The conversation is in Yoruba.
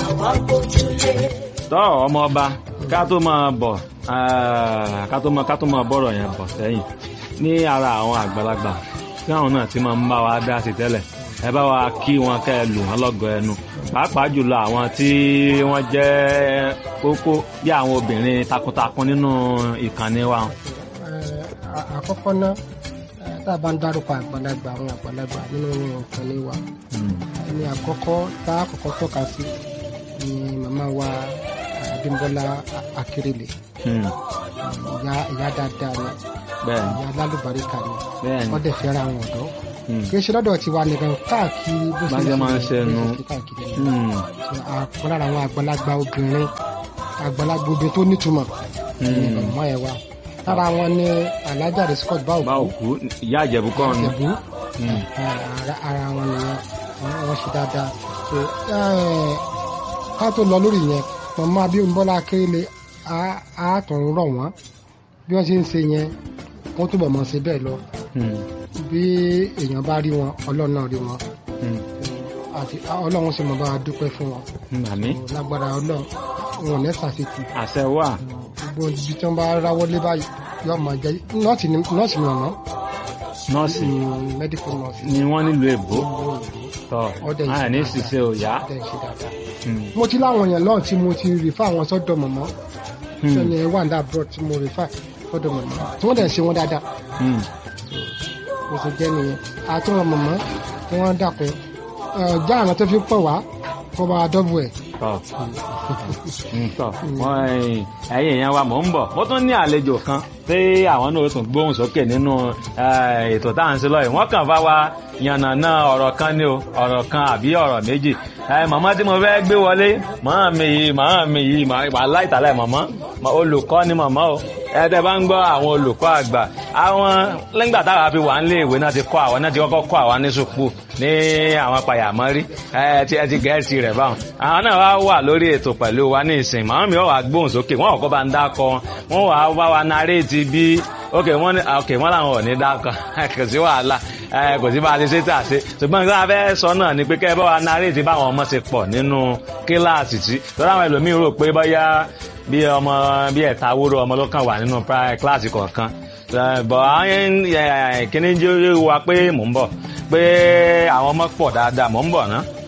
làwọn gbójúlé. tọ́ ọmọ ọba ká tó máa bọ̀ ah, ká tó máa ká tó máa bọ̀rọ̀ yẹn bọ̀ sẹ́yìn ní ara àwọn àgbàlagbà tí àwọn náà ti máa ń bá wa dá sí tẹ́lẹ̀ ẹ bá wa kí wọn kẹ́ ẹ lù wọn lọ́gọ̀ ẹnu pàápàá jùlọ àwọn tí wọ́n jẹ́ kókó bí àwọn obìnrin takuntakun nínú ìkànnì wa. Eh, à- àkọ́kọ́ náà eh, tá a bá ń dárúkọ àgbàlagbà àwọn àgbàlagbà nínú ìkànnì wa Mm. ẹni àkọ́kọ́ tá a kọ́kọ́ tọ́ka sí ni màmá wa eh, Abímbọ́lá Akérèlé Mm. ìyá ìyá dáadáa ni bẹ́ẹ̀ni ìyá alálùbáríkà ni bẹ́ẹ̀ni wọ́n dẹ̀ fẹ́ràn àwọn ọ̀dọ́ Mm. kì í ṣe lọ́dọ̀ tiwa nìkan káàkiri bó Bá ṣe máa ń ṣe nu. bó ṣe káàkiri ni. Mm. àpọ̀ lára àwọn àgbàlagbà obìnrin àgbàlagbà obìnrin tó nítumọ̀ Mm. ọmọ ẹ̀ wa lára wọn ni alájà rẹ̀ Scott bá báwo òkú ìyá àjẹ̀bú kọ́ ni. ìjẹ̀bú Mm. ara ara wọn nìyẹn wọn wọn ṣe dáadáa so eh, ká tó lọ lórí yẹn màmá Abímbọ́lá Akérèlé á á tún rọ̀ wọ́n bí wọ́n ṣe ń ṣe yẹn wọ́n túbọ̀ mọ̀ ṣe bẹ́ẹ̀ lọ Mm. bí èèyàn bá rí wọn ọlọ́run náà rí wọn Mm. àti ọlọ́run sì mọ̀ bá wa dúpẹ́ fún wọn Mm. àmín lágbára ọlọ́run wọn ò ní ṣàṣetì àṣẹ wà. gbogbo ibi tí wọ́n bá ráwọ́ lé báyìí yóò máa jẹ́ nọ́ọ̀sì ni nọ́ọ̀sì ni ọ̀nà nọ́ọ̀sì medical nurse ni wọ́n nílùú èbó tọ́ Ọdẹ ìṣe àní dáadáa. ṣiṣẹ́ òyà. tẹ̀ ṣe dáadáa. Mm. mo ti láwọn èèyàn lọ́run tí mo ti rìfà àwọn sọ́dọ̀ mọ̀mọ́ Mm. sẹ́ni ẹ̀ wà ní abroad tí mo rìfà sọ́dọ̀ mọ̀mọ́ tí wọ́n dẹ̀ ṣe wọ́n dáadáa Mm. mo sì jẹ́ nìyẹn àti wọn mọ̀mọ́ tí wọ́n dàpọ̀ já àwọn tó fi pọ̀ wá kó bá dọ́bù ẹ̀ tọ́ Mm, tọ́ wọ́n ẹ̀yìn ẹ̀yìn yẹn wa mò ń bọ̀ mo tún ní àlejò kan tí àwọn náà tún gbóhùn sókè nínú eh, ètò tá à ń ṣe lọ́yìn wọ́n kàn bá wa yànnàná ọ̀rọ̀ kan ní o ọ̀rọ̀ kan àbí ọ̀rọ̀ méjì Eh, màmá tí mo fẹ́ gbé wọlé màmá mi yìí màmá mi yìí wà láìtàlẹ̀ màmá Ma- olùkọ́ ni màmá o ẹ tẹ́ bá ń gbọ́ àwọn olùkọ́ àgbà àwọn lẹ́gbà táwa fi wà nílé ìwé náà ti kọ́ àwọn náà ti kọ́kọ́ kọ́ àwọn ní sùpù ní àwọn pàyàmọ́rí ẹ ti ẹ ti gẹ̀ẹ́sì rẹ̀ báwọn àwọn náà wá wà lórí ètò pẹ̀lú wa ní ìsìn màmá mi ò wá gbóhùn sókè wọn ò kọ́ bá ń dákọ wọn wà wá wa naréètì bí ok wọn ní ok wọn làwọn ò ní dákọ kò sí wàhálà ẹ kò sí bá a ti ṣe tà ṣe ṣùgbọ́n nǹkan abẹ́ sọ náà ni pé kẹ́ ẹ bá wa naréètì báwọn ọmọ ṣe pọ̀ nínú kíláàsì tí lọ́dọ̀ àwọn ẹlòmíín rò pé bóyá bí ọmọ bí ẹ̀ta wúrò ọmọ ló kàn wà nínú pri- kíláàsì kọ̀ọ̀kan Eh, bọ̀ àwọn kíní jẹ́ wa pé mò ń bọ̀ pé àwọn ọmọ pọ̀ dáadáa mò ń bọ̀ ná.